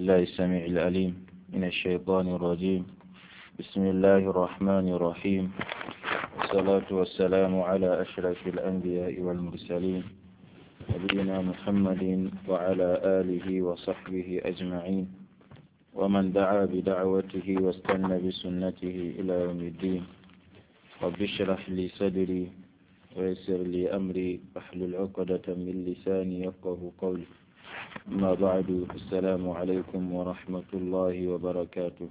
بالله السميع العليم من الشيطان الرجيم بسم الله الرحمن الرحيم والصلاة والسلام على أشرف الأنبياء والمرسلين نبينا محمد وعلى آله وصحبه أجمعين ومن دعا بدعوته واستنى بسنته إلى يوم الدين رب اشرح لي صدري ويسر لي أمري واحلل عقدة من لساني يفقه قولي أما بعد السلام عليكم ورحمة الله وبركاته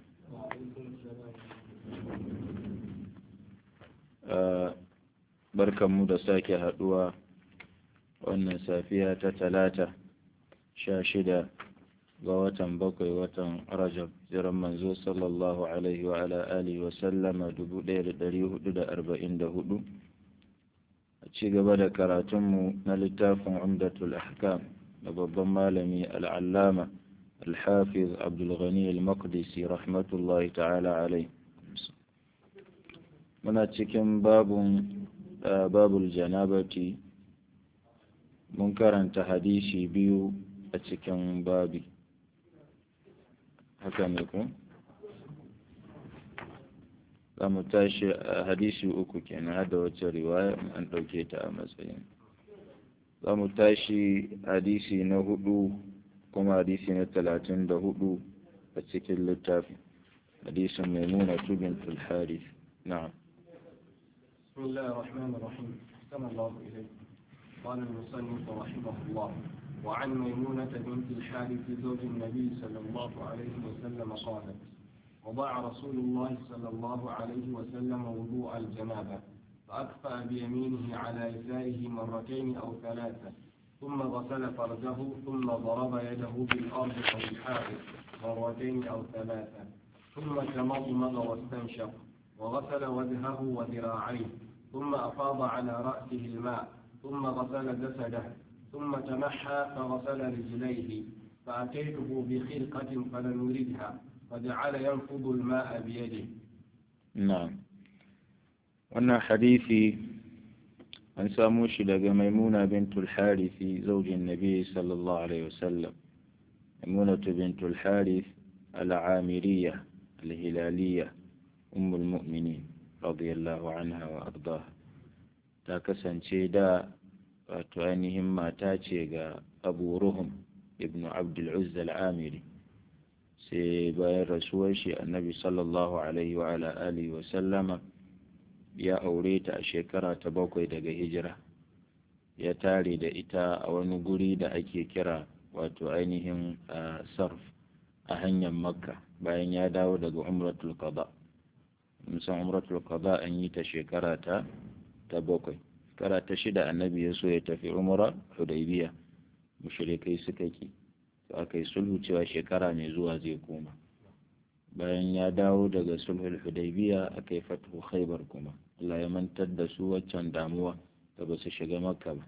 barkanmu da sake haɗuwa wannan safiya ta talata sha shida ga watan bakwai watan rajab jiran manzo sallallahu alaihi wa ala alihi wa sallama dubu ɗaya da ɗari hudu da arba'in da hudu a ci gaba da karatunmu na littafin umdatul ahkam da babban malami al'allama alhafiz abdulghani al-maqdisi rahmatullahi ta'ala alai muna cikin babun babul janabati mun karanta hadisi biyu a cikin babi haka ne ku za mu tashi hadisi uku kenan hada wacce riwaya an ɗauke ta a matsayin za mu tashi hadisi na hudu kuma hadisi na talatin da hudu a cikin littafi hadisin mai nuna tubin tulhari na'am بسم الله الرحمن الرحيم أحسن الله إليك قال المصنف رحمه الله وعن ميمونة بنت الحارث زوج النبي صلى الله عليه وسلم قالت وضع رسول الله صلى الله عليه وسلم وضوء الجنابة فأكفأ بيمينه على يساره مرتين أو ثلاثة ثم غسل فرجه ثم ضرب يده بالأرض أو الحائط مرتين أو ثلاثة ثم تمضمض واستنشق وغسل وجهه وذراعيه ثم أفاض على رأسه الماء ثم غسل جسده ثم تمحى فغسل رجليه فأتيته بخرقة فلم يردها فجعل ينفض الماء بيده نعم wannan hadisi an samo shi daga maimuna bintul harithi zaujin nabi sallallahu alaihi wasallam maimuna bintul harith al'amiriya al-hilaliya ummul mu'minin radiyallahu anha wa ardaha ta kasance da wato ainihin mata ce ga abu ruhum ibn abdul uzza al-amiri sai bayan rasuwar shi annabi sallallahu alaihi wa ala alihi wa sallama ya aure ta a shekara ta bakwai daga hijira ya tare da ita a wani guri da ake kira wato ainihin sarf a hanyar makka bayan ya dawo daga umratul qada musan umratul qada an yi ta shekara ta ta bakwai shekara ta shida annabi ya so ya tafi umra hudaybiya mushrikai suka ki to aka yi sulhu cewa shekara mai zuwa zai koma bayan ya dawo daga sulhul hudaybiya aka yi fatu khaybar kuma Allah ya mantar da su waccan damuwa da ba su shiga makka ba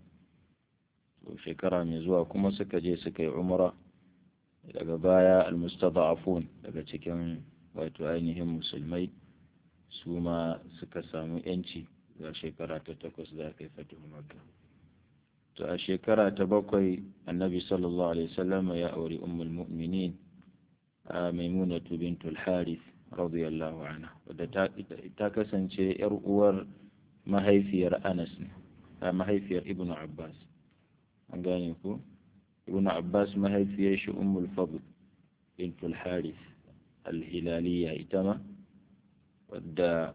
to shekara mai zuwa kuma suka je suka yi umra daga baya almustada'afun daga cikin wato ainihin musulmai su ma suka samu yanci ga shekara ta takwas da aka yi fatu makka to a shekara ta bakwai annabi sallallahu alaihi wasallam ya auri ummul mu'minin maimunatu bintul harith radiyallahu anha wadda ta kasance yar uwar mahaifiyar anas ne mahaifiyar ibnu abbas an gane ku ibnu abbas mahaifiyar shi ummul fadl bintul harith al-hilaliya ita ma wadda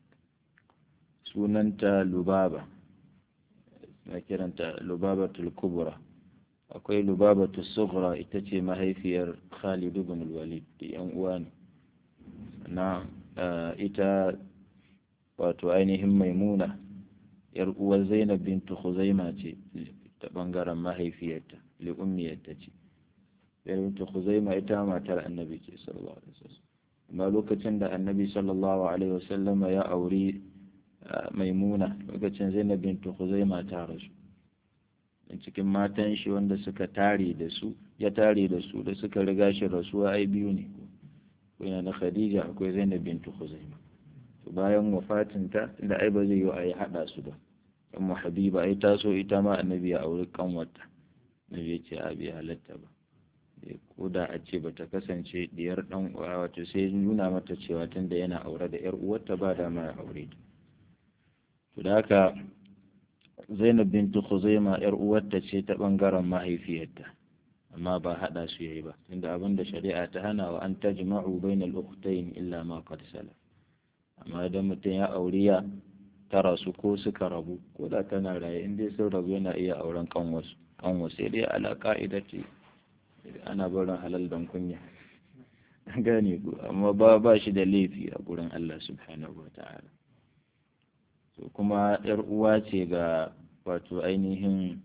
sunanta lubaba na kiranta lubabatul kubra akwai lubabatul sughra ita ce mahaifiyar khalid ibn walid da yan uwa ne na ita wato ainihin maimuna yar uwar zainab bintu khuzaima ce ta bangaren mahaifiyarta li ummiyarta ce bintu khuzaima ita matar annabi ce sallallahu alaihi wasallam amma lokacin da annabi sallallahu alaihi wasallama ya auri maimuna lokacin zainab bintu khuzaima ta rasu cikin matan shi wanda suka tare da su ya tare da su da suka riga shi rasuwa ai biyu ne ko yana da khadija akwai zainab bintu khuzaima to bayan wafatinta inda ai ba zai yi a yi hada su ba ummu habiba ai taso ita ma annabi ya auri kanwata annabi ya ce a bi halatta ba ko da a ce bata kasance diyar dan uwa wato sai nuna mata cewa tunda yana aure da yar uwarta ba da ma aure ta to da haka Zainab bintu Khuzaima yar uwarta ce ta bangaren mahaifiyarta amma ba hada su yayi ba tunda abin da shari'a ta hana wa an tajma'u bainal ukhtayn illa ma qad salaf amma idan mutum ya auriya ta rasu ko suka rabu ko da tana raye in dai sun rabu yana iya auren kanwasu kanwasu sai dai ala ka'idati ana barin halal don kunya gane ku amma ba ba shi da laifi a gurin Allah subhanahu wa ta'ala to kuma yar uwa ce ga wato ainihin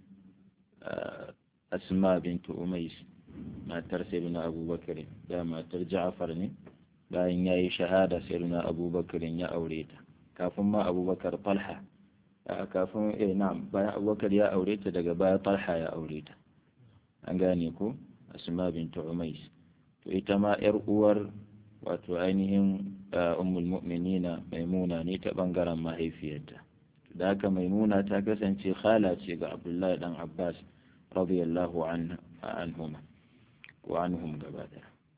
asma bintu umais matar sayyidina abubakar da matar ja'far ne bayan ya yi shahada sayyidina abubakar ya aure ta kafin ma abubakar talha kafin eh na'am bayan abubakar ya aure ta daga baya talha ya aure ta an gane ko asma bintu umais to ita ma yar uwar wato ainihin ummul mu'minina maimuna ne ta bangaren mahaifiyarta da haka maimuna ta kasance khala ce ga abdullahi dan abbas radiyallahu anhuma wa anhum gaba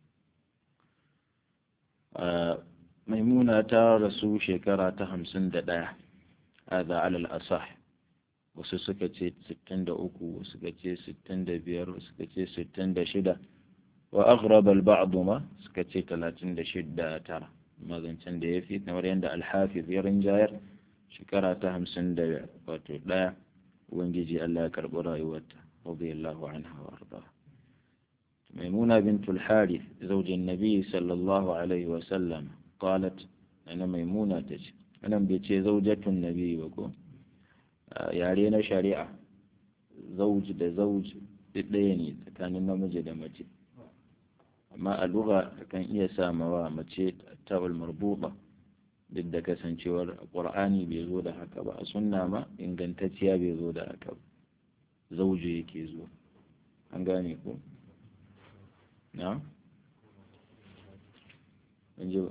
maimuna ta rasu shekara ta hamsin da ɗaya hada alal asah wasu suka ce sittin da uku wasu suka ce sittin da biyar wasu suka ce sittin da shida wa aghrab al ba'd ma suka ce talatin da shida tara mazancen da ya fi kamar yadda alhafiz ya rinjayar shekara ta hamsin da wato ɗaya ubangiji Allah ya karɓi rayuwarta radiyallahu anha wa arda maimuna bintul harith zaujin nabi sallallahu alaihi wa sallam qalat ana maimuna tace anan bai ce zaujatun nabi ba ko yare na shari'a zauji da zauji ɗaya ne tsakanin namiji da mace amma a lugha kan iya samawa mace ta'ul marbuta duk da kasancewar qur'ani bai zo da haka ba a sunna ma ingantacciya bai zo da haka ba zauji yake zo an gane ko na an ji ba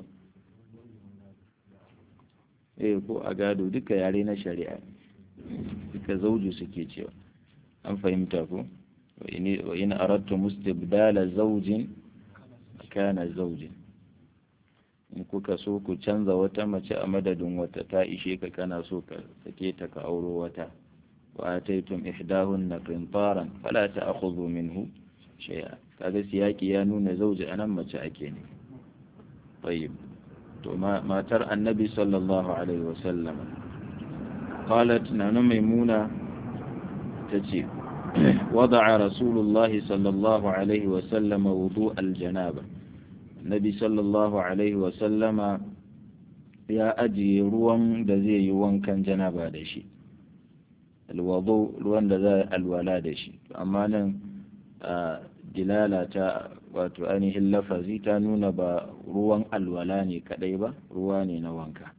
eh ko a gado duka yare na shari'a duka zauju suke cewa an fahimta ko wa in aradtu mustibdala zaujin kana zaujin in kuka so ku canza wata mace a madadin wata ta ishe ka kana so ka sake ta ka auro wata wa ataitum ihdahunna qintaran fala ta'khudhu minhu shay'a kaga siyaki ya nuna zauji anan mace ake ne tayyib to matar annabi sallallahu alaihi wasallam qalat nana maimuna tace wada'a rasulullah sallallahu alaihi wasallam wudu aljanaba nabi sallallahu alaihi wasallama ya ajiye ruwan da zai yi wankan janaba da shi alwado ruwan da za alwala da shi amma nan dilala ta wato ainihin lafazi ta nuna ba ruwan alwala ne kadai ba ruwa ne na wanka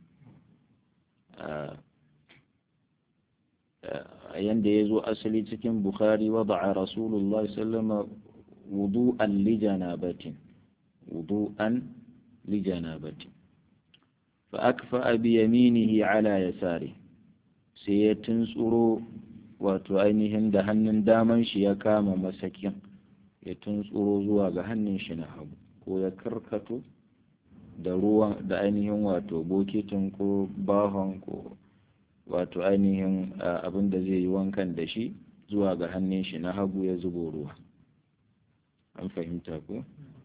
a yanda ya zo asali cikin bukhari wada'a rasulullah sallama wudu'an lijanabatin wudu'an lijanabatin fa akfa bi yaminihi ala yasari sai ya tuntsuro wato ainihin da hannun daman shi ya kama masakin ya tuntsuro zuwa ga hannun shi na hagu ko ya karkato da ruwan da ainihin wato bokitin ko bahon ko wato ainihin abin da zai yi wankan da shi zuwa ga hannun shi na hagu ya zubo ruwa an fahimta ko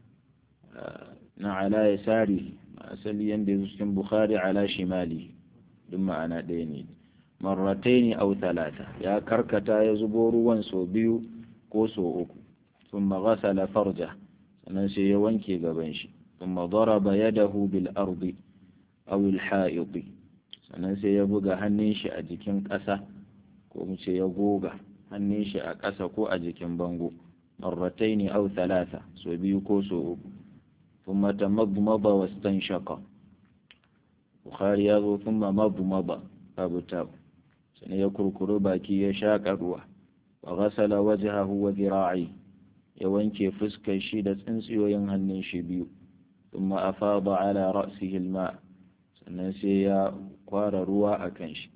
na ala ya sari asali yadda ya cikin bukhari ala shimali duk ma'ana ɗaya ne marrataini au talata ya karkata ya zubo ruwan sau biyu ko sau uku ثم غسل فرجه sannan sai ya wanke gaban shi ثم ضرب يده بالأرض أو الحائط sannan sai ya buga hannun shi a jikin ƙasa ko mu ce ya goga hannun shi a ƙasa ko a jikin bango marrataini aw thalatha so biyu ko so uku thumma tamadmada wastanshaqa bukhari ya zo thumma madmada babu tab sannan ya kurkuru baki ya shaƙa ruwa wa ghasala wajhahu wa dhira'i ya wanke fuskar shi da tsintsiyoyin hannun shi biyu thumma afada ala ra'sihi al-ma' sannan sai ya kwara ruwa a kan shi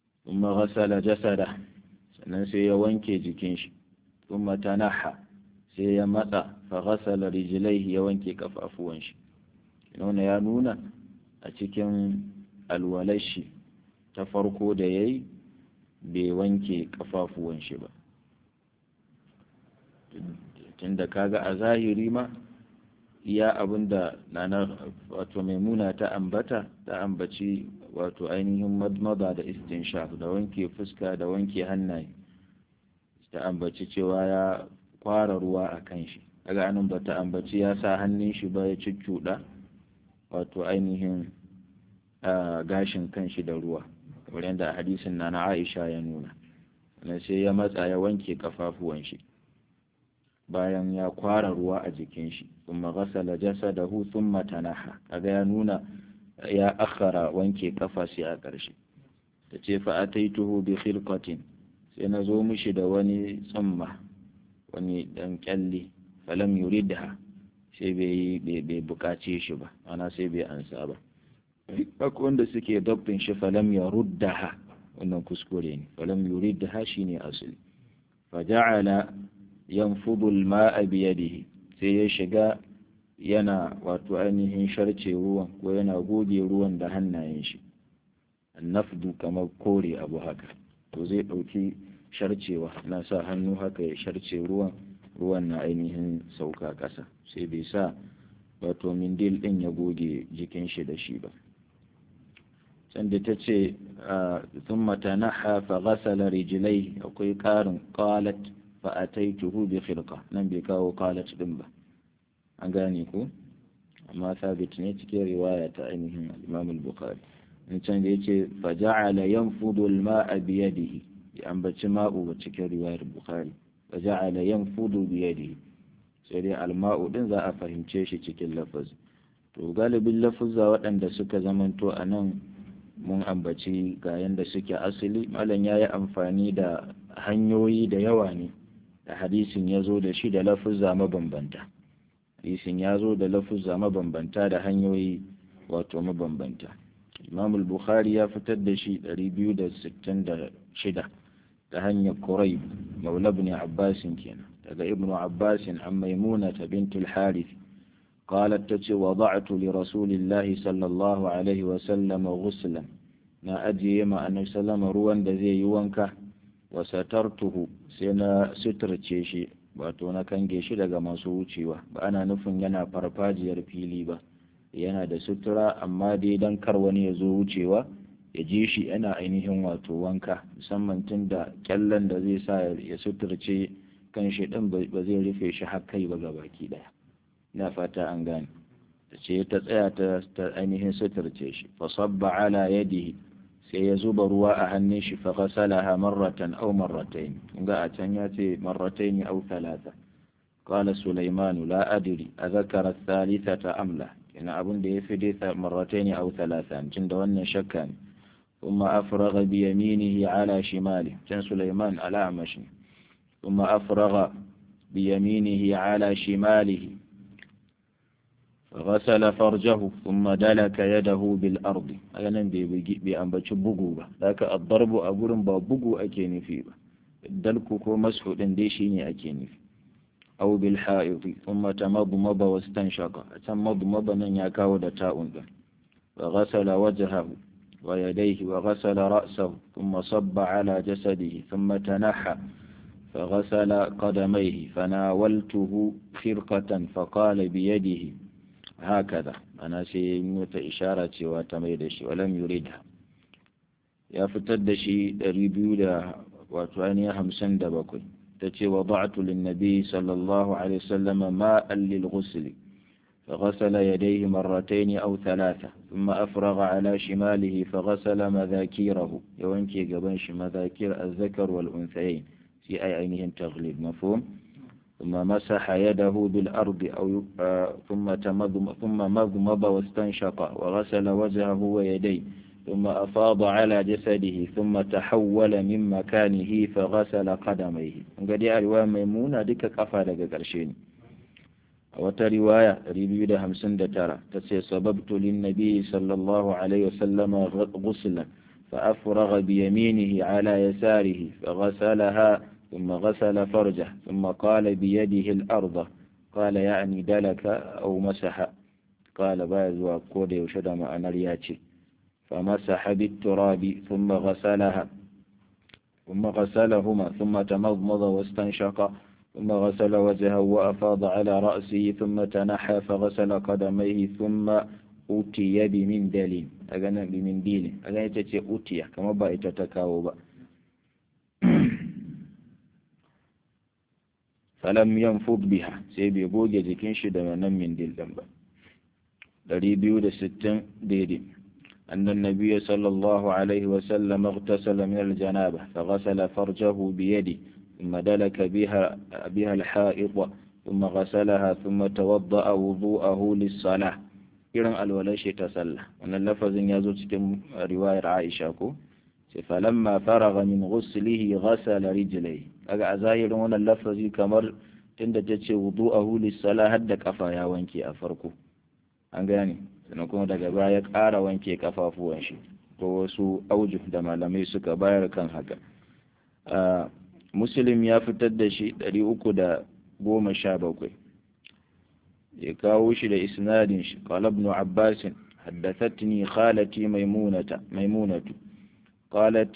thumma ghasala jasada sannan sai ya wanke jikin shi thumma tanaha sai ya matsa fa ghasala rijlaihi ya wanke kafafuwan shi nuna ya nuna a cikin alwalashi ta farko da yayi bai wanke kafafuwan shi ba tunda kaga a zahiri ma iya abin da nana wato maimuna ta ambata ta ambaci wato ainihin madmada da istinshaq da wanke fuska da wanke hannaye ta ambaci cewa ya kwara ruwa a kan shi daga anan ba ta ambaci ya sa hannun shi ba ya cuccuɗa wato ainihin gashin kan shi da ruwa kamar yadda hadisin na na aisha ya nuna sai ya matsa ya wanke kafafuwan shi bayan ya kwara ruwa a jikin shi kuma ghasala jasadahu thumma tanaha kaga ya nuna ya akhara wanke kafa sai a ƙarshe ta ce fa ataituhu bi khilqatin sai na zo mishi da wani tsumma wani dan kyalle falam yuridha sai bai bai bukace shi ba ana sai bai ansa ba akwai wanda suke dabbin shi falam yaruddaha wannan kuskure ne falam yuridha shine asali faja'ala yanfudu al-ma'a bi yadihi sai ya shiga yana wato ainihin sharce ruwan ko yana goge ruwan da hannayen shi annafdu kamar kore abu haka to zai ɗauki sharcewa na sa hannu haka ya sharce ruwan ruwan na ainihin sauka ƙasa sai bai sa wato mindil ɗin ya goge jikin shi da shi ba sanda ta ce sun matanaha fa ghasala rijilai akwai ƙarin qalat fa ataituhu bi khilqa nan bai kawo qalat din ba an gane ko amma sabit ne cikin riwaya ta ainihin Imam al-Bukhari in can da yace fa ja'ala yanfudu al-ma'a bi yadihi ya ambaci ma'u ba cikin riwayar Bukhari fa ja'ala yanfudu bi yadihi sai dai al-ma'u din za a fahimce shi cikin lafazi to galibin lafuzza waɗanda suka zamanto a nan mun ambaci ga yanda suke asali malam ya yi amfani da hanyoyi da yawa ne da hadisin ya zo da shi da lafuzza mabambanta hadisin ya zo da lafuzza mabambanta da hanyoyi wato mabambanta imam bukhari ya fitar da shi 266 ta hanyar quraib maula ibn abbas kenan daga ibnu abbas an maimuna bintul harith قالت تتي وضعت لرسول الله صلى الله عليه وسلم غسلا na ajiye ma annabi sallama ruwan da zai yi wanka wa satartuhu sai na suturce shi wato na kange shi daga masu wucewa ba ana nufin yana farfajiyar fili ba yana da sutura amma dai dan kar wani ya zo wucewa ya ji shi yana ainihin wato wanka musamman tun da kyallen da zai sa ya suturce kan shi din ba zai rufe shi har kai ba gabaki daya ina fata an gane ta ce ta tsaya ta ainihin suturce shi fa sabba ala yadihi sai ya zuba ruwa a hannun shi fa ghasalaha marratan aw marratayn kunga a can ya ce marratayn aw thalatha qala sulaiman la adri azakara thalithata am la ina abun da yafi dai marratayn aw thalatha cin da wannan shakka ne ثم أفرغ بيمينه على شماله كان سليمان على عمش ثم أفرغ بيمينه على شماله غسل فرجه ثم دلك يده بالأرض أنا بأنبتش بقو با ذاك الضرب أقول با بقو أكيني في با دلك كو مسح دنديشيني أكيني في أو بالحائط ثم تمضمض واستنشق تمضمض من يكاو دتاء وغسل وجهه ويديه وغسل رأسه ثم صب على جسده ثم تنحى فغسل قدميه فناولته خرقة فقال بيده هكذا أنا سيموت إشارة وتميدشي ولم يريدها يا فتدشي ريبيودا وتواني همسن دبكوي تتي وضعت للنبي صلى الله عليه وسلم ماء للغسل فغسل يديه مرتين أو ثلاثة ثم أفرغ على شماله فغسل مذاكيره يوانكي قبنش مذاكير الذكر والأنثيين في أي عينهم تغليب مفهوم ثم مسح يده بالأرض أو ثم تمضم ثم مضمض واستنشق وغسل وجهه ويديه ثم أفاض على جسده ثم تحول من مكانه فغسل قدميه قد رواية ميمونة ديك كفا لك قرشين وترواية ريبيو همسن ترى تسي سببت للنبي صلى الله عليه وسلم غسلا فأفرغ بيمينه على يساره فغسلها ثم غسل فرجه ثم قال بيده الأرض قال يعني دلك أو مسح قال باز وقود يشد مع نرياتي فمسح بالتراب ثم غسلها ثم غسلهما ثم تمضمض واستنشق ثم غسل وجهه وأفاض على رأسه ثم تنحى فغسل قدميه ثم أتي بمندل أغنى بمنديل أغنى تتي أتي كما با تتكاو با فلم ينفض بها سيبي بوجة جكين شد من منديل دنبا دريبيو دستن ديدي أن النبي صلى الله عليه وسلم اغتسل من الجنابة فغسل فرجه بيده ثم دلك بها بها الحائط ثم غسلها ثم توضأ وضوءه للصلاة irin alwalar shi ta sallah wannan lafazin ya zo cikin riwayar Aisha ko ce falamma faragha min ghuslihi ghasala rijlai kaga a zahirin wannan lafazi kamar tunda ta ce wudu'ahu lis-salah hadda kafa ya wanke a farko an gane sannan kuma daga baya ƙara wanke kafafuwan shi ko wasu auju da malamai suka bayar kan haka muslim ya fitar da shi ɗari uku da goma sha bakwai ya kawo shi da isnadin shi qala ibn abbas haddathatni khalati maimunata maimunatu qalat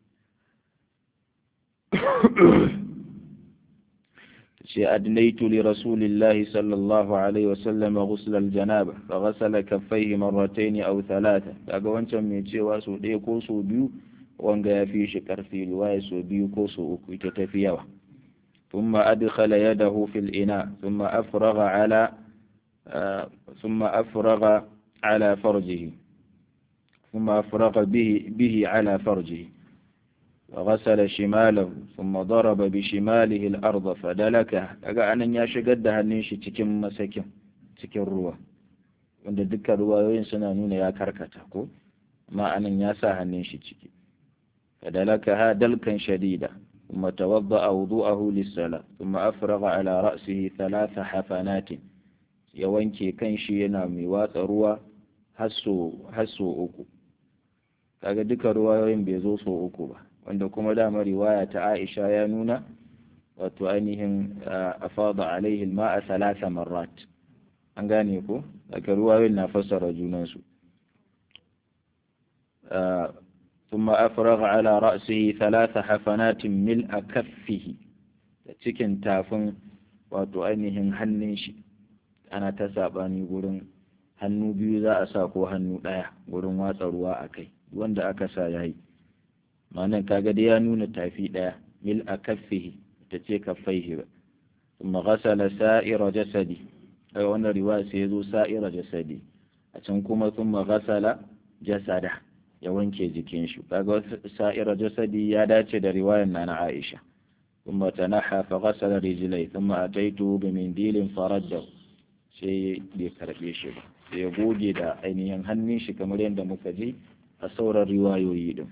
أدنيت لرسول الله صلى الله عليه وسلم غسل الجنابة فغسل كفيه مرتين أو ثلاثة daga wancan mai cewa so ɗaya ko so biyu wanga ya fi shi ƙarfi riwaya so biyu ko so uku ita tafi yawa ثم أدخل يده في الإناء ثم أفرغ على ثم أفرغ على فرجه ثم أفرغ به به على فرجه وغسل شماله ثم ضرب بشماله الأرض فدلكها kaga anan ya shigar da hannun shi cikin masakin cikin ruwa wanda dukkan ruwayoyin suna nuna ya karkata ko amma anan ya sa hannun shi ciki fadalakaha dalkan shadida ثم توضأ وضوءه للصلاة ثم أفرغ على رأسه ثلاث حفنات يوانكي كنشي ينامي واتروا هسو هسو uku kaga duka ruwayoyin bai zo so uku ba wanda kuma dama riwaya ta Aisha ya nuna wato ainihin afada alaihi ma'a salasa marrat an gane ko daga ruwayoyin na fassara junansu ثم أفرغ على رأسه ثلاث حفنات ملء كفه cikin tafin wato ainihin hannun shi ana ta saɓani gurin hannu biyu za a sa ko hannu ɗaya gurin watsa ruwa a kai wanda aka sa ya yi ma'anan kaga dai ya nuna tafi ɗaya mil a kaffihi ta ce kaffaihi ba kuma ghasala sa'ira jasadi daga wannan riwaya sai ya zo sa'ira jasadi a can kuma kuma ghasala jasada ya wanke jikin shi kaga sa'ira jasadi ya dace da riwayar nana Aisha kuma tanaha fa ghasala rijlai thumma ataitu bi mindilin faradda sai bai karbe shi ba sai ya goge da ainihin hannun shi kamar yadda muka ji a sauran riwayoyi din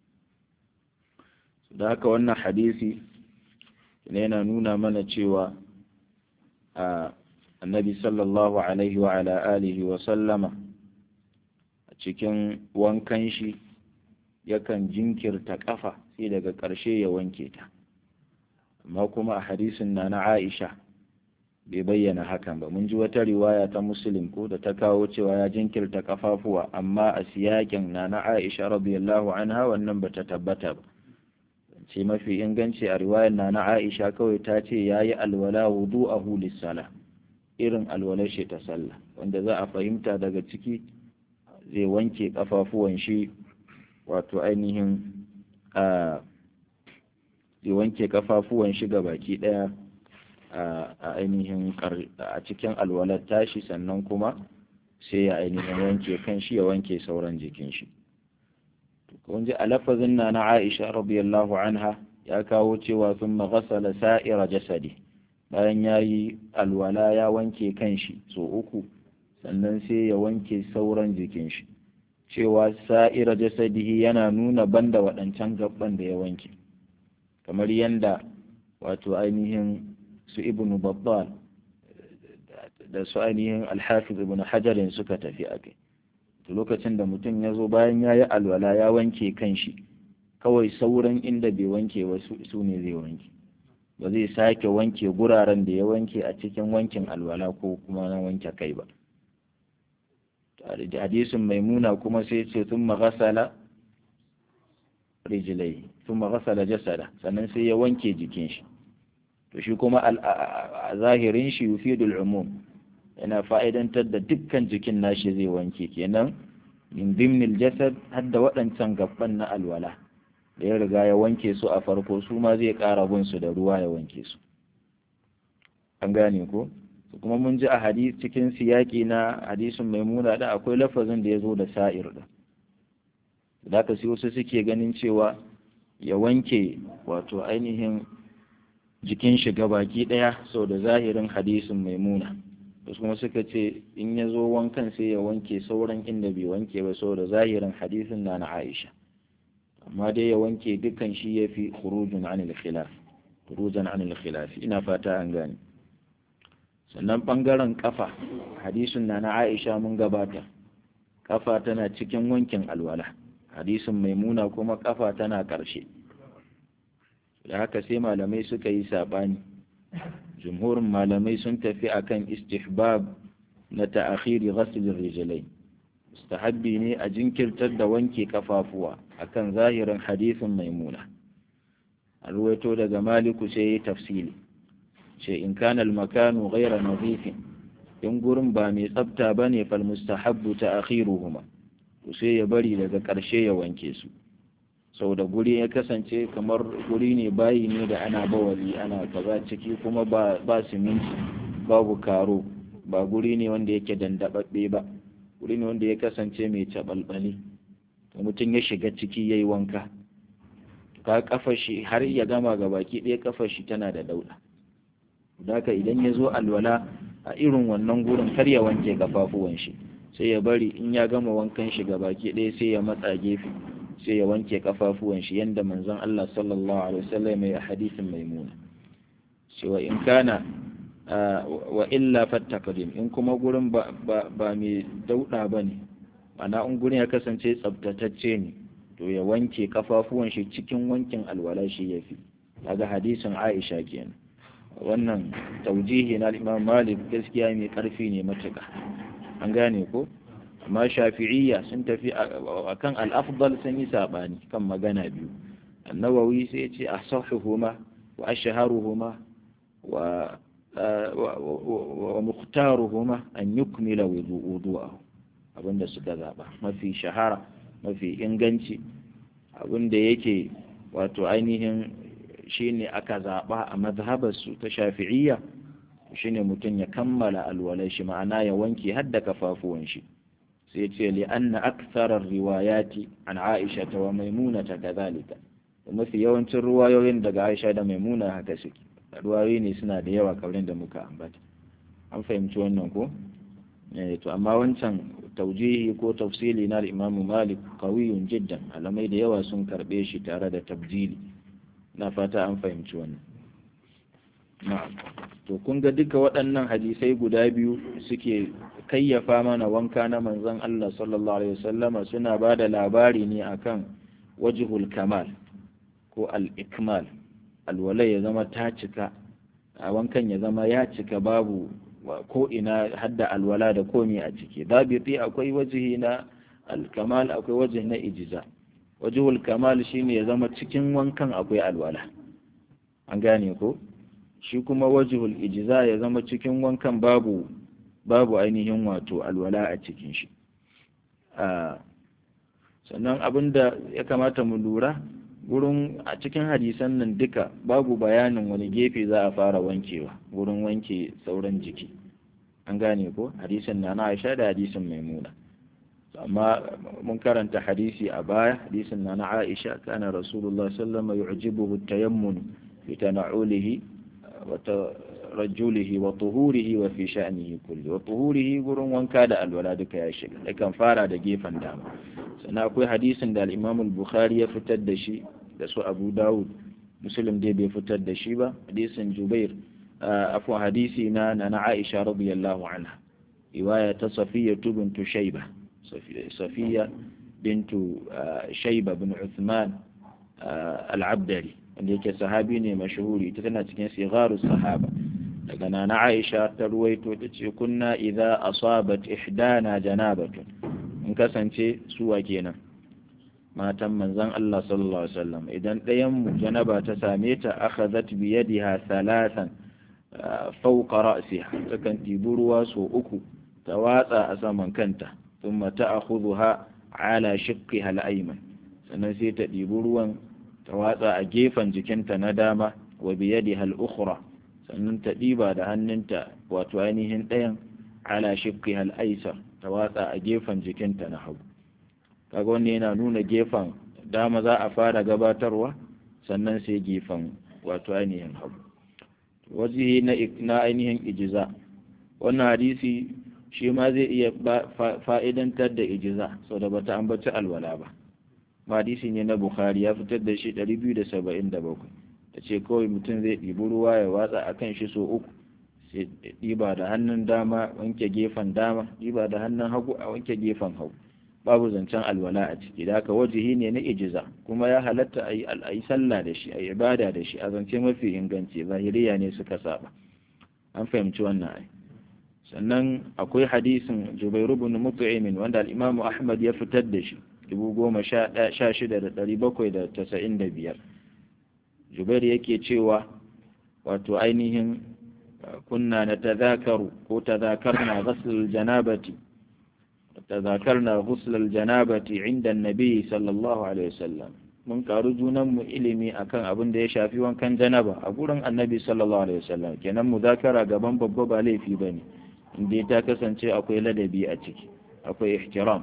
da haka wannan hadisi ne yana nuna mana cewa a annabi sallallahu alaihi wa ala alihi wa sallama a cikin wankan shi yakan jinkirta kafa sai daga ƙarshe ya wanke ta amma kuma a hadisin na na Aisha bai bayyana hakan ba mun ji wata riwaya ta muslim ko da ta kawo cewa ya jinkirta kafafuwa amma a siyakin na na Aisha radiyallahu anha wannan bata tabbata ba ce mafi inganci a riwayar na na Aisha kawai ta ce yayi alwala wudu'ahu lis-sala irin alwalar shi ta sallah wanda za a fahimta daga ciki zai wanke kafafuwan shi wato ainihin a zai wanke kafafuwan shi ga baki daya a ainihin a cikin alwalar tashi sannan kuma sai ya ainihin wanke kan shi ya wanke sauran jikin shi kun ji a lafazin na na Aisha radiyallahu anha ya kawo cewa sun maghasala sa'ira jasadi bayan ya yi alwala ya wanke kan shi so uku sannan sai ya wanke sauran jikin shi cewa sa'ira jasadihi yana nuna banda waɗancan gaban da ya wanke kamar yanda wato ainihin su ibn babbal da su ainihin alhafiz ibn hajarin suka tafi a kai lokacin da mutum ya zo bayan ya yi alwala ya wanke kan shi kawai sauran inda bai wanke ba su ne zai wanke ba zai sake wanke guraren da ya wanke a cikin wankin alwala ko kuma na wanke kai ba hadisin maimuna kuma sai ce sun maghasala rijilai sun maghasala jasada sannan sai ya wanke jikin shi to shi kuma a zahirin shi yufidul umum yana fa'idantar da dukkan jikin nashi zai wanke kenan min dimnil jasad har da waɗancan gaban na alwala da ya riga ya wanke su a farko su ma zai ƙara bin su da ruwa ya wanke su an gane ko kuma mun ji a hadis cikin siyaki na hadisin maimuna da akwai lafazin da ya zo da sa'ir da da ka sai wasu suke ganin cewa ya wanke wato ainihin jikin shi baki ɗaya sau da zahirin hadisin maimuna wasu kuma suka ce in ya zo wankan sai ya wanke sauran inda bai wanke ba sau da zahirin hadisin na na aisha amma dai ya wanke dukkan shi ya fi khurujun anil khilaf khurujan anil khilaf ina fata an gane sannan ɓangaren ƙafa hadisin na na aisha mun gabata ƙafa tana cikin wankin alwala hadisin maimuna kuma ƙafa tana ƙarshe da haka sai malamai suka yi saɓani jumhurin malamai sun tafi akan istihbab na ta'akhiri ghaslin rijlai mustahabbi ne a jinkirtar da wanke kafafuwa akan zahirin hadisin maimuna a ruwaito daga maliku sai ya tafsili ce in kana al-makanu ghayra nadhifin in gurin ba mai tsafta bane fal mustahabbu ta'khiruhuma to sai ya bari daga ƙarshe ya wanke su sau da guri ya kasance kamar guri ne bayi ne da ana bawali ana kaza ciki kuma ba ba siminti babu karo ba guri ne wanda yake dandababbe ba guri ne wanda ya kasance mai cabalbali to mutum ya shiga ciki yayi wanka ka kafa shi har ya gama ga baki ɗaya kafa shi tana da dauda Daka idan ya zo alwala a irin wannan gurin kar ya wanke kafafuwan shi sai ya bari in ya gama wankan shi ga baki ɗaya sai ya matsa gefe sai ya wanke kafafuwan shi yanda manzon Allah sallallahu alaihi wasallam ya hadisin maimuna cewa in kana wa illa fattaqdim in kuma gurin ba ba, ba mai dauda bane ana in gurin ya kasance tsaftatacce ne to ya wanke kafafuwan shi cikin wankin alwala shi yafi kaga hadisin Aisha kenan wannan taujihi na Imam Malik gaskiya mai karfi ne matuƙa an gane ko amma shafi'iyya sun tafi akan al-afdal sun yi sabani kan magana biyu annawawi sai ya ce asahhuhuma wa ashharuhuma wa wa mukhtaruhuma an yukmila wudu'ahu abinda suka zaba mafi shahara mafi inganci abinda yake wato ainihin shine aka zaba a mazhabarsu ta shafi'iyya shine mutum ya kammala alwalai shi ma'ana ya wanke hadda kafafuwan shi sai ce li anna aktharar riwayati an Aisha ta wa Maimuna ta kadhalika mafi yawancin ruwayoyin daga Aisha da Maimuna haka suke ruwayoyi ne suna da yawa kamar da muka ambata an fahimci wannan ko eh to amma wancan taujihi ko tafsili na Imam Malik qawiyun jiddan alamai da yawa sun karbe shi tare da tabjili na fata an fahimci wannan na'am to kun ga duka waɗannan hadisai guda biyu suke kayyafa mana wanka na manzon Allah sallallahu alaihi wasallama suna ba da labari ne akan wajhul kamal ko al-ikmal alwalai ya zama ta cika a wankan ya zama ya cika babu ko ina hadda alwala da komi a ciki dabiti akwai wajihi na al-kamal akwai wajihi na ijiza wajhul kamal shine ya zama cikin wankan akwai alwala an gane ko shi kuma wajihul ijiza ya zama cikin wankan babu babu ainihin wato alwala a cikin shi sannan abin da ya kamata mu lura gurin a cikin hadisan nan duka babu bayanin wani gefe za a fara wankewa gurin wanke sauran jiki an gane ko hadisin na na aisha da hadisin maimuna amma mun karanta hadisi a baya hadisin na na aisha kana rasulullah sallallahu alaihi wasallam yu'jibuhu at-tayammun fi tana'ulihi وترجله وطهوره وفي شأنه كله وطهوره gurin wanka da alwala duka ya shiga yakan fara da gefen dama sannan akwai hadisin da al-Imam al-Bukhari ya fitar da shi da su Abu Dawud Muslim dai bai fitar da shi ba hadisin Jubair afwan hadisi na na Aisha radiyallahu anha riwaya ta Safiya bintu Shayba Safiya bintu Shayba bin Uthman al-Abdari wanda yake sahabi ne mashhuri ita tana cikin sigaru sahaba daga nana Aisha ta ruwaito ta ce kunna idza asabat ihdana janabatun in kasance suwa kenan matan manzon Allah sallallahu alaihi wasallam idan ɗayan mu janaba ta same ta akhadhat bi yadiha thalathan fawqa ra'siha takan ɗibi ruwa so uku ta watsa a saman kanta thumma ta'khudhuha ala shiqqiha al-ayman sannan sai ta ɗibi ruwan ta watsa a gefen jikinta na dama wa biyadiha al-ukhra sannan ta ɗiba da hannunta wato ainihin ɗayan ala shiqqiha al-aysar ta watsa a gefen jikinta na hagu kaga wannan yana nuna gefen dama za a fara gabatarwa sannan sai gefen wato ainihin hagu wajihi na ainihin ijiza wannan hadisi shi ma zai iya fa'idantar da ijiza sau da bata ambaci alwala ba hadisi ne na bukhari ya fitar da shi 277 da ce kawai mutum zai ɗibi ruwa ya watsa a kan shi so uku sai ɗiba da hannun dama wanke gefen dama ɗiba da hannun hagu a wanke gefen hagu babu zancen alwala a ciki da haka wajihi ne na ijiza kuma ya halatta a yi sallah da shi a yi ibada da shi a zance mafi inganci zahiriya ne suka saba an fahimci wannan ai sannan akwai hadisin jubairu bin mut'imin wanda al-imamu ahmad ya fitar da shi dubu goma sha shida da ɗari bakwai da tasa'in da biyar jubair yake cewa wato ainihin kunna na tazakaru ko tazakarna ghasl janabati tazakarna ghusl janabati inda annabi sallallahu alaihi wasallam mun karu junan mu ilimi akan abin da ya shafi wankan janaba a gurin annabi sallallahu alaihi wasallam kenan muzakara gaban babba ba laifi bane inda ta kasance akwai ladabi a ciki akwai ihtiram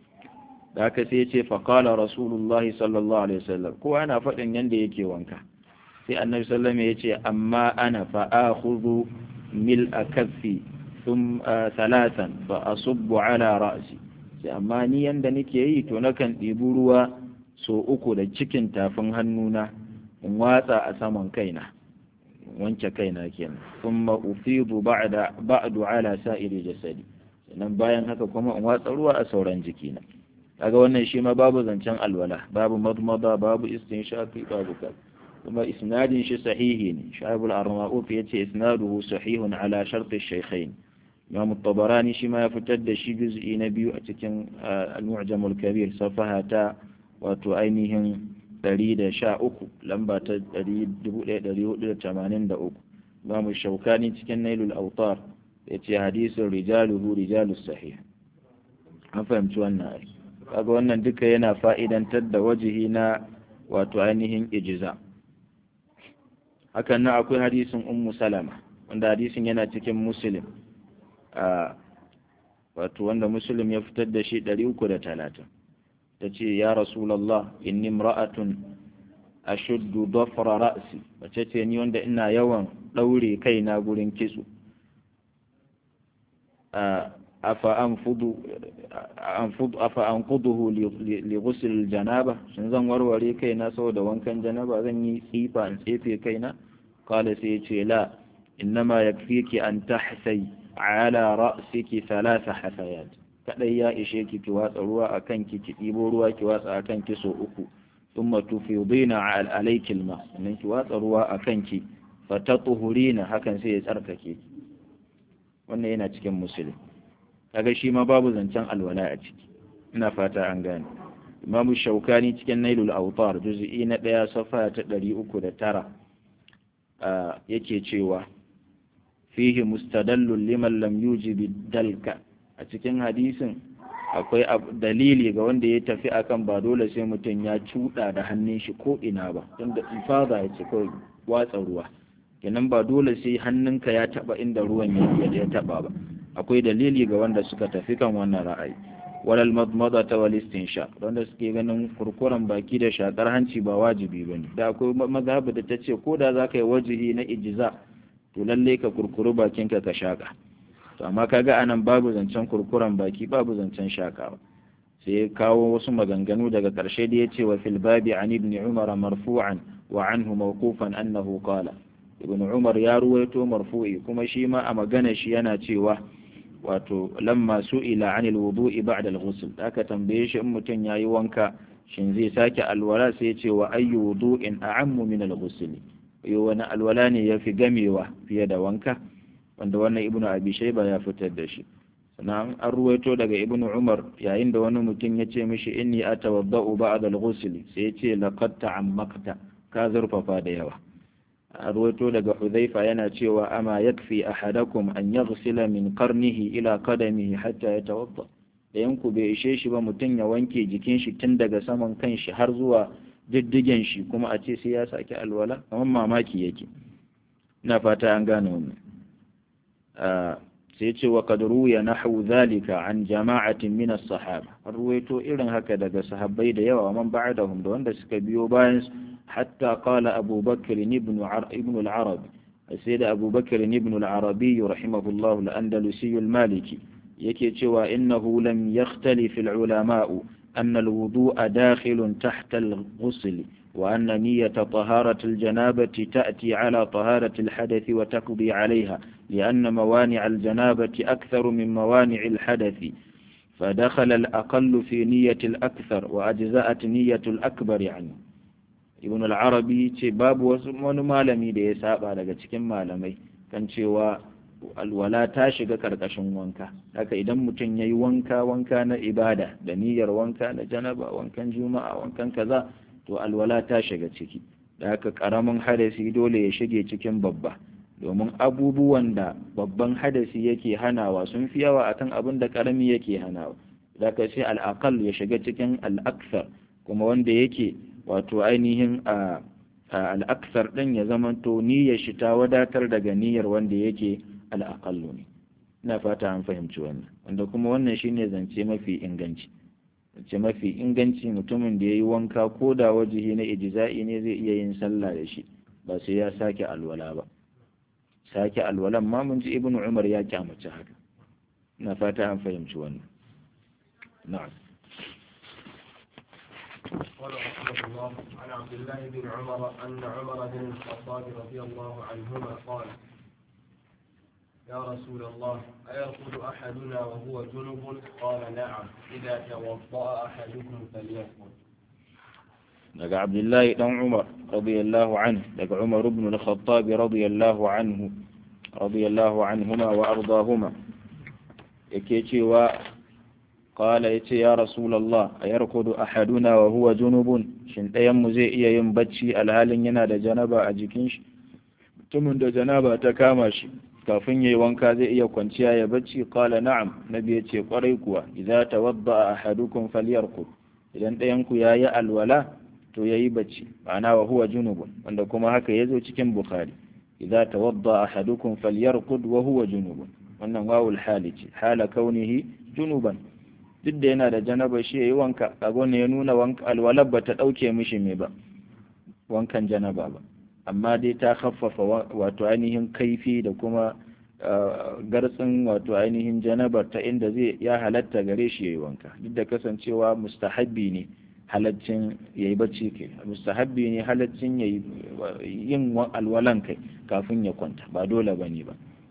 da haka sai ya ce faƙala rasulullahi sallallahu alaihi wasallam kowa yana faɗin yadda yake wanka sai annabi sallallahu ya ce amma ana fa'akhudhu mil akaffi thum salatan fa asubbu ala ra'si sai amma ni yanda nake yi to nakan ɗibi ruwa so uku da cikin tafin hannuna in watsa a saman kaina wanke kaina kenan thumma ufidu ba'da ba'du ala sa'iri jasadi sannan bayan haka kuma in watsa ruwa a sauran jikina kaga wannan shi ma babu zancen alwala babu madmada babu istinshaqi babu kal kuma isnadin shi sahihi ne shaibul arnaut yace isnaduhu sahihun ala shart ash-shaykhain imam at-tabarani shi ma ya fitar da shi juz'i na biyu a cikin al-mu'jam al-kabir safaha ta wato ainihin 113 lamba ta 1483 imam shaukani cikin nailul awtar yace hadisin rijaluhu rijalus sahih an fahimci wannan ai kaga wannan duka yana fa'idantar da wajihi na wato ainihin ijiza hakan nan akwai hadisin ummu salama wanda hadisin yana cikin muslim a wato wanda muslim ya fitar da shi 330 ta ce ya rasulallah inni imra'atun ashuddu dhafra ra'si wace ce ni wanda ina yawan daure kaina gurin kitso afa anfudu afa anquduhu li ghusl janaba shin zan warware kaina saboda wankan janaba zan yi tsifa in tsefe kaina qala sai yace la innama yakfiki an tahsai ala ra'siki thalatha hasayat kadai ya ishe ki ki watsa ruwa akan ki ki dibo ruwa ki watsa akan ki so uku thumma tufidina alayki alma sannan ki watsa ruwa akan ki fatatuhurina hakan sai ya tsarkake ki wannan yana cikin musulmi kaga shi ma babu zancen alwala a ciki ina fata an gane imamu shaukani cikin nailul autar juz'i na ɗaya safa ta ɗari uku da tara yake cewa fihi mustadallun liman lam yujibi dalka a cikin hadisin akwai dalili ga wanda ya tafi akan ba dole sai mutum ya cuɗa da hannun shi ko ina ba tunda ifada ya ce kawai watsa ruwa kenan ba dole sai hannunka ya taba inda ruwan ya taba ba akwai dalili ga wanda suka tafi kan wannan ra'ayi walal madmada ta wal istinsha wanda suke ganin kurkuren baki da shakar hanci ba wajibi bane da akwai mazhabi da ta ce ko da zaka yi wajihi na ijza to lalle ka kurkuru bakinka ka shaka to amma kaga anan babu zancen kurkuren baki babu zancen shakawa sai kawo wasu maganganu daga ƙarshe da ya ce wa fil babi an ibn umar marfu'an wa anhu mawqufan annahu qala ibn umar ya ruwaito marfu'i kuma shi ma a magana shi yana cewa wato lamma su'ila anil wudu'i ba'da al-ghusl aka tambaye shi in mutum yayi wanka shin zai sake alwala sai ce wa ayyu wudu'in a'ammu min al-ghusl yo wani alwala ne yafi gamewa fiye da wanka wanda wannan ibnu abi shayba ya fitar da shi sannan an ruwaito daga ibnu umar yayin da wani mutum ya ce mishi inni atawadda'u ba'da al-ghusl sai ya ce laqad ta'ammakta ka zurfafa da yawa a ruwaito daga hudhaifa yana cewa ama yakfi ahadakum an yaghsila min qarnihi ila qadamihi hatta yatawadda da yanku bai ishe shi ba mutum ya wanke jikin shi tun daga saman kan shi har zuwa diddigen shi kuma a ce sai ya sake alwala kamar mamaki yake ina fata an gane wannan sai ce wa kad ruya nahwu zalika an jama'atin min as-sahaba har ruwaito irin haka daga sahabbai da yawa man ba'dahum da wanda suka biyo bayan hatta qala Abu Bakr ibn ibn al-Arabi sai da Abu Bakr ibn al-Arabi rahimahullah al-Andalusi al-Maliki yake cewa innahu lam yakhtalif al-ulama'u أن الوضوء داخل تحت الغسل وأن نية طهارة الجنابة تأتي على طهارة الحدث وتقضي عليها لأن موانع الجنابة أكثر من موانع الحدث فدخل الأقل في نية الأكثر وأجزأت نية الأكبر عنه ابن العربي باب wani malami da ya saba daga cikin malamai kan cewa alwala ta shiga karkashin wanka haka idan mutum ya yi wanka wanka na ibada da niyyar wanka na janaba wankan juma'a wankan kaza to alwala ta shiga ciki da haka karamin hadasi dole ya shige cikin babba domin abubuwan da babban hadasi yake hanawa sun fi yawa akan abin da karami yake hanawa da haka sai al'aqal ya shiga cikin al'aksar kuma wanda yake wato ainihin a al'aksar din ya zamanto niyyar shi ta wadatar daga niyyar wanda yake al'aƙallu ne ina fata an fahimci wannan wanda kuma wannan shine zance mafi inganci zance mafi inganci mutumin da ya yi wanka ko da wajihi na ijiza'i ne zai iya yin sallah da shi ba sai ya sake alwala ba sake alwalan ma mun ji ibnu umar ya kyamace haka ina fata an fahimci wannan na'am قال رحمه الله عن عبد الله بن عمر أن عمر بن الخطاب رضي الله عنهما قال يا رسول الله أيرقد أحدنا وهو جنب قال نعم إذا توضأ أحدكم فليرقد daga abdullahi dan umar radiyallahu anhu daga umar ibn al-khattab radiyallahu anhu radiyallahu anhuma wa ardahuma yake cewa qala yace ya rasulullah ayarkudu ahaduna wa huwa junubun shin ɗayan mu zai iya yin bacci alhalin yana da janaba a jikin shi mutumin da janaba ta kama shi kafin yayi wanka zai iya kwanciya ya bacci qala na'am nabi yace kwarai kuwa idza tawadda ahadukum falyarqud idan ɗayan ku yayi alwala to yayi bacci ma'ana wa huwa junubun wanda kuma haka yazo cikin bukhari idza tawadda ahadukum falyarqud wa huwa junubun wannan wawul hali ce hala kaunihi junuban duk da yana da janaba shi yayi wanka kaga ne ya nuna wanka alwalar ba ta dauke mishi me ba wankan janaba ba amma dai ta khaffafa wato ainihin kaifi da kuma gartsin wato ainihin janabar ta inda zai ya halatta gare shi yayi wanka duk da kasancewa mustahabbi ne halaccin yayi bacci kai mustahabbi ne halaccin yayi yin alwalan kai kafin ya kwanta ba dole bane ba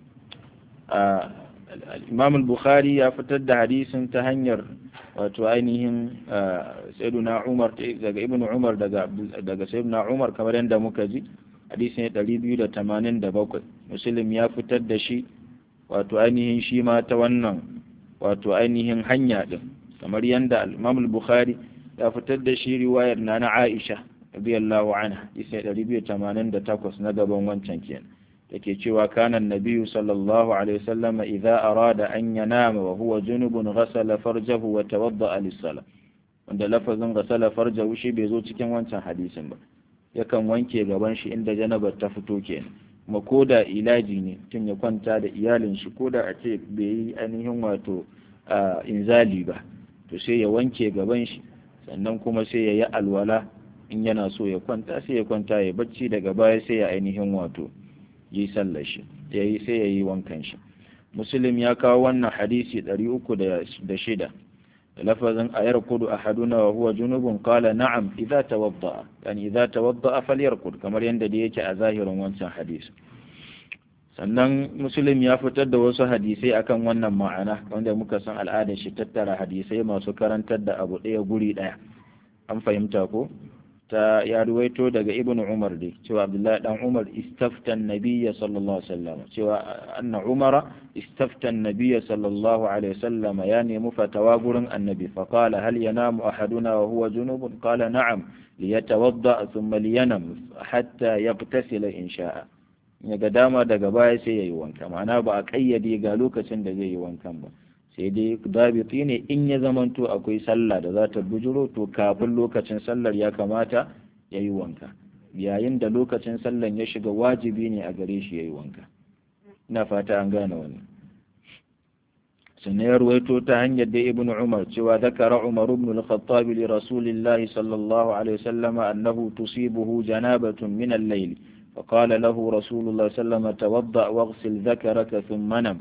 Imam al-Bukhari ya fitar da hadisin ta hanyar wato ainihin Sayyiduna Umar daga Ibn Umar daga daga Sayyiduna Umar kamar yadda muka ji hadisi ne 287 Muslim ya fitar da shi wato ainihin shi ma ta wannan wato ainihin hanya din kamar yadda Imam al-Bukhari ya fitar da shi riwayar na na Aisha radiyallahu anha hadisi 288 na gaban wancan kenan yake cewa kana nabiyyu sallallahu alaihi wasallam idza arada an yanama wa huwa junubun ghasala farjahu wa tawadda'a lis-salah wanda lafazin ghasala farjahu shi bai zo cikin wancan hadisin ba yakan wanke gaban shi inda janabar ta fito kenan kuma koda ilaji ne tun ya kwanta da iyalin shi koda a ce bai yi ainihin wato inzali ba to sai ya wanke gaban shi sannan kuma sai ya yi alwala in yana so ya kwanta sai ya kwanta ya bacci daga baya sai ya ainihin wato yi sallar shi ya yi sai ya yi wankan shi muslim ya kawo wannan hadisi ɗari uku da shida da lafazin ayar kudu a haduna wa huwa junubun kala na'am idza tawadda'a yani idza tawadda'a falyarkud kamar yadda da yake a zahirin wancan hadisi sannan muslim ya fitar da wasu hadisai akan wannan ma'ana wanda muka san al'adar shi tattara hadisai masu karantar da abu ɗaya guri ɗaya an fahimta ko ta ya ruwaito daga ibn umar dai cewa abdullahi dan umar istaftan nabiyya sallallahu alaihi wasallam cewa anna umara istaftan nabiyya sallallahu alaihi wasallam ya nemi fatawa gurin annabi fa qala hal yanamu ahaduna wa huwa junubun qala na'am liyatawadda thumma liyanam hatta yaghtasila in sha'a ya ga dama daga baya sai yayi wanka ma'ana ba a kayyade ga lokacin da zai yi wankan ba sai dai dabiti ne in ya zamanto akwai sallah da za ta bujuro to kafin lokacin sallar ya kamata ya yi wanka yayin da lokacin sallar ya shiga wajibi ne a gare shi ya yi wanka ina fata an gane wannan sannan ya ruwaito ta hanyar da ibn umar cewa zakara umar ibn al-khattab li rasulillah sallallahu alaihi wasallam annahu tusibuhu janabatun min al-layl فقال له رسول الله صلى الله عليه وسلم توضأ واغسل ذكرك ثم نم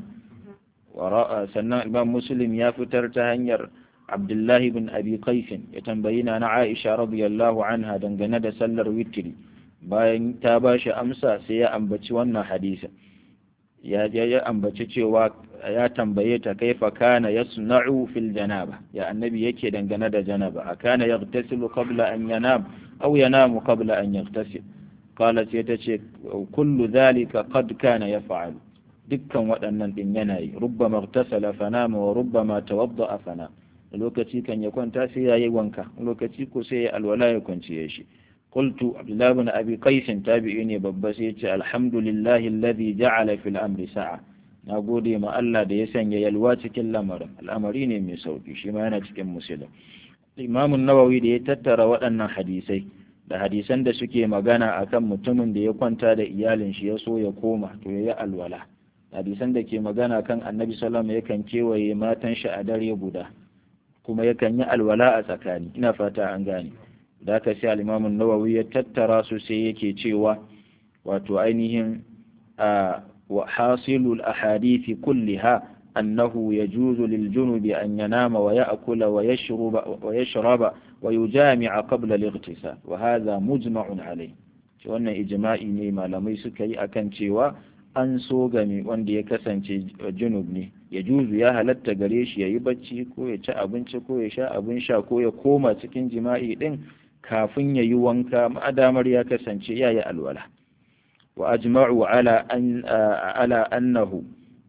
sannan imam muslim ya fitar ta hanyar abdullahi bin abi qaisin ya tambayi na na aisha radiyallahu anha dangane da sallar witri bayan ta ba shi amsa sai ya ambaci wannan hadisa ya ya ambaci cewa ya tambaye ta kaifa kana yasna'u fil janaba ya annabi yake dangane da janaba akana yaghtasilu qabla an yanam aw yanamu qabla an yaghtasil qalat sai ta ce kullu dhalika qad kana yaf'alu dukkan waɗannan ɗin yana yi rubbama tasala fanama wa rubbama tawadda fana lokaci kan ya kwanta sai ya yi wanka lokaci ko sai ya alwala ya kwanciye shi qultu abdullah ibn abi qais tabi'i ne babba sai ce alhamdulillahi alladhi ja'ala fil amri sa'a na gode ma Allah da ya sanya yalwa cikin lamarin al'amari ne mai sauki shi ma yana cikin musulun imam nawawi da ya tattara waɗannan hadisai da hadisan da suke magana akan mutumin da ya kwanta da iyalin shi ya so ya koma to ya yi alwala hadisan da ke magana kan annabi salama yakan kewaye matan shi a dare guda kuma yakan yi alwala a tsakani ina fata an gane da aka sai alimamin nawawi ya tattara su sai yake cewa wato ainihin a wa hasilul ahadithi kulliha annahu yajuzu lil junubi an yanama wa ya'kula wa yashruba wa yashraba wa yujami'a qabla al-ightisal wa hadha mujma'un alayh wannan ijma'i ne malamai suka yi akan cewa an so game wanda ya kasance junub ne ya juzu ya halatta gare shi ya yi bacci ko ya ci abinci ko ya sha abin sha ko ya koma cikin jima'i din kafin ya yi wanka ma'adamar ya kasance ya yi alwala wa ajma'u ala an ala annahu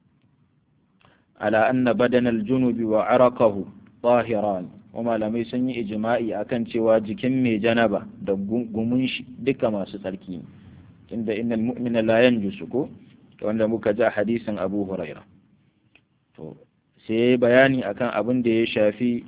ala anna badana aljunubi wa araqahu tahiran wa malamai sun yi ijma'i akan cewa jikin mai janaba da gumun shi duka masu tsarki ne tunda innal mu'mina la yanjusu ko wanda muka ji hadisin Abu Huraira to sai bayani akan abin da ya shafi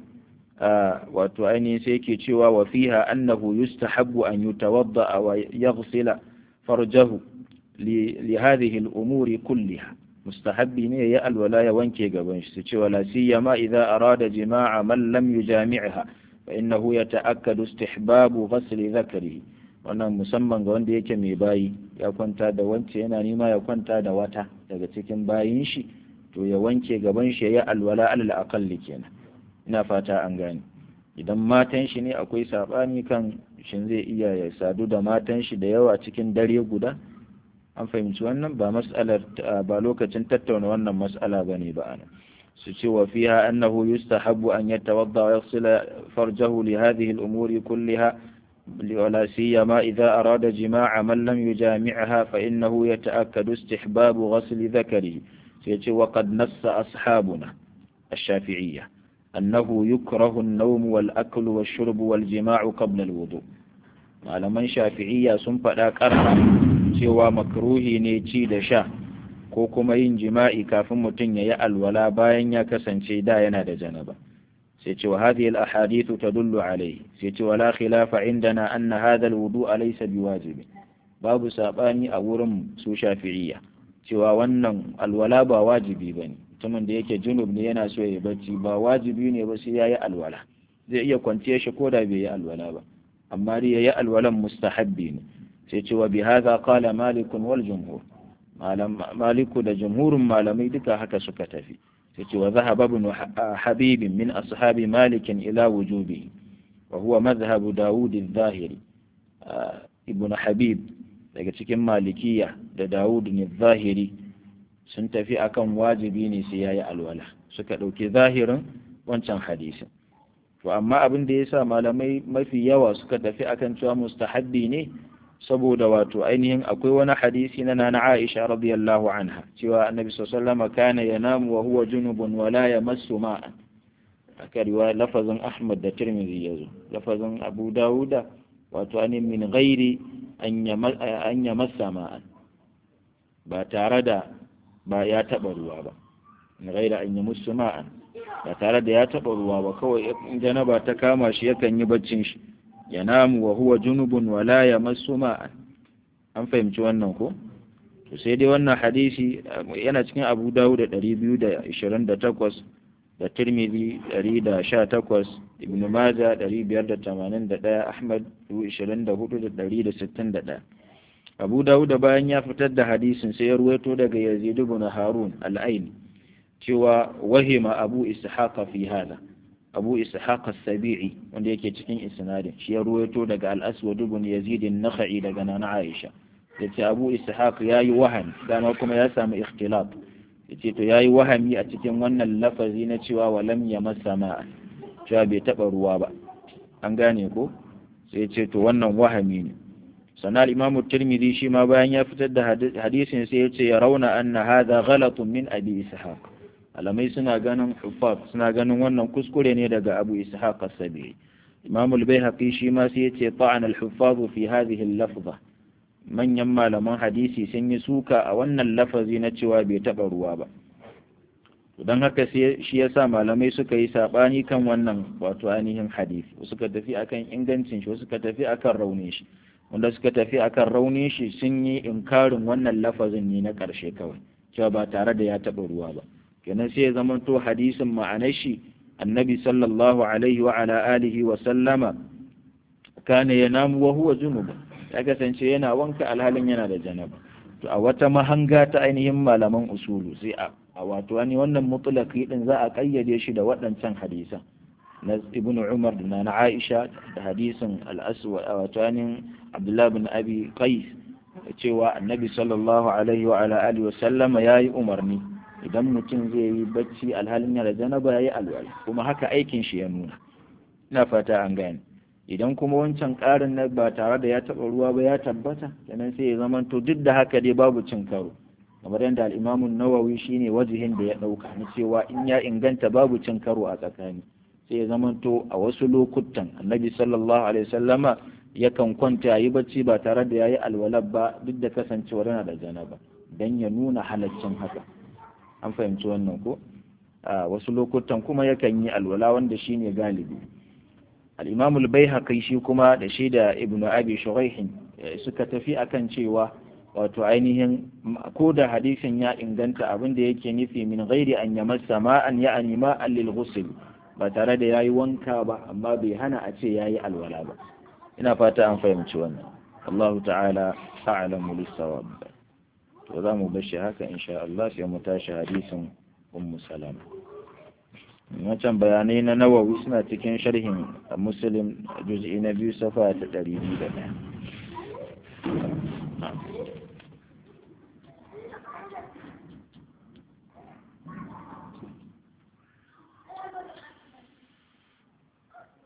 wato ainihin sai yake cewa wa fiha annahu yustahabbu an yutawadda wa yaghsila farjahu li hadhihi al-umuri kulliha mustahabbi ne ya alwala ya wanke gaban shi cewa la siyama idza arada jima'a man lam yujami'ha fa innahu yata'akkadu istihbabu ghasli dhakrihi wannan musamman ga wanda yake mai bayi ya kwanta da wance yana nima ya kwanta da wata daga cikin bayin shi to ya wanke gaban shi ya alwala alal aqalli kenan ina fata an gane idan matan shi ne akwai sabani kan shin zai iya ya sadu da matan shi da yawa cikin dare guda an fahimci wannan ba mas'alar ba lokacin tattauna wannan mas'ala bane ba ana su ce wa fiha annahu yustahabbu an yatawadda wa yaghsila farjahu li hadhihi al-umuri kulliha ولا سيما إذا أراد جماع من لم يجامعها فإنه يتأكد استحباب غسل ذكره وقد نص أصحابنا الشافعية أنه يكره النوم والأكل والشرب والجماع قبل الوضوء malaman shafi'iyya sun faɗa ƙarfa cewa makruhi ne ci da sha ko kuma yin jima'i kafin mutum ya yi alwala bayan ya kasance da yana da janaba sai ce wa hadhihi al-ahadith tadullu alayhi sai ce wala khilafa indana anna hadha al-wudu' laysa biwajibi babu sabani a wurin su shafi'iyya cewa wannan alwala ba wajibi bane mutumin da yake junub ne yana so ya bacci ba wajibi ne ba sai yayi alwala zai iya kwanciya shi koda bai yi alwala ba amma dai yayi alwalan mustahabbi ne sai ce wa bihadha qala malik wal jumhur malam maliku da jumhurin malamai duka haka suka tafi sai wa zahaba ibn habib min ashabi malik ila wujubi wa huwa madhhab daud al-zahiri ibn habib daga cikin malikiya da daud al-zahiri sun tafi akan wajibi ne sai yayi alwala suka dauki zahirin wancan hadisin to amma abin da yasa malamai mafi yawa suka tafi akan cewa mustahabbi ne saboda wato ainihin akwai wani hadisi na nana Aisha radiyallahu anha cewa annabi sallallahu alaihi wasallam kana yanamu wa huwa junubun wa la yamassu ma'an aka riwaya lafazin Ahmad da Tirmidhi yazo lafazin Abu Dawuda wato ainihin min ghairi an yamassa ma'an ba tare da ba ya taba ruwa ba min ghairi an yamassu ma'an ba tare da ya taba ruwa ba kawai in janaba ta kama shi yakan yi baccin shi yanamu wa huwa junubun wa la yamassu ma'an an fahimci wannan ko to sai dai wannan hadisi yana cikin Abu Dawud da 228 da Tirmidhi 118 Ibn Majah 581 Ahmad 24161 Abu Dawud bayan ya fitar da hadisin sai ya ruwaito daga Yazid ibn Harun al-Aini cewa wahima Abu Ishaq fi hada Abu Ishaq as-Sabi'i wanda yake cikin isnadin shi ya ruwaito daga Al-Aswad ibn Yazid an-Nakhai daga Nana Aisha yace Abu Ishaq yayi wahani dama kuma ya samu ikhtilaf yace to yayi wahami a cikin wannan lafazi na cewa walam yamassa ma'a cewa bai taba ruwa ba an gane ko sai yace to wannan wahami ne sannan Imam Tirmidhi shi ma bayan ya fitar da hadisin sai yace ya rauna anna hadha ghalatun min Abi Ishaq alamai suna ganin huffaz suna ganin wannan kuskure ne daga Abu Ishaq as-Sabi'i Imam al-Baihaqi shi ma sai yace ta'an al-huffaz fi hadhihi al-lafza manyan malaman hadisi sun yi suka a wannan lafazi na cewa bai taɓa ruwa ba don haka shi ya sa malamai suka yi saɓani kan wannan wato ainihin hadisi suka tafi akan ingancin shi suka tafi akan raunin shi wanda suka tafi akan raunin shi sun yi inkarin wannan lafazin ne na ƙarshe kawai cewa ba tare da ya taɓa ruwa ba kenan sai ya zamanto hadisin ma'anar shi annabi sallallahu alaihi wa ala alihi wa sallama kana yanamu wa huwa junubun ya kasance yana wanka alhalin yana da janaba to a wata mahanga ta ainihin malaman usulu sai a a wato wani wannan mutlaqi din za a kayyade shi da waɗancan hadisan na ibnu umar da na aisha da hadisin al-aswad wato wani abdullah bin abi qais cewa annabi sallallahu alaihi wa ala alihi wa sallama yayi umarni idan mutum zai yi bacci alhalin yana da janaba yayi alwala kuma haka aikin shi ya nuna ina fata an gane idan kuma wancan ƙarin na ba tare da ya taɓa ruwa ba ya tabbata kenan sai ya zama to duk da haka dai babu cin karo kamar yadda al'imamun nawawi shine wajihin da ya ɗauka na cewa in ya inganta babu cin karo a tsakani sai ya zama to a wasu lokutan annabi sallallahu alaihi wasallama yakan kwanta yi bacci ba tare da yayi alwala ba duk da kasancewar yana da janaba dan ya nuna halaccin haka an fahimci wannan ko a wasu lokutan kuma yakan yi alwala wanda shine galibi al'imamul bai haƙai shi kuma da shi da ibn abi shuraihin suka tafi akan cewa wato ainihin ko da hadisin ya inganta abin da yake nufi min ghairi an yamassa ma'an ya anima lil ghusl ba tare da yayi wanka ba amma bai hana a ce yayi alwala ba ina fata an fahimci wannan Allah ta'ala a'lamu lis-sawab to za mu bashi haka insha Allah sai mu tashi hadisin ummu salama wancan bayanai na nawawi suna cikin sharhin muslim juz'i na biyu safa ta ɗari biyu da ɗaya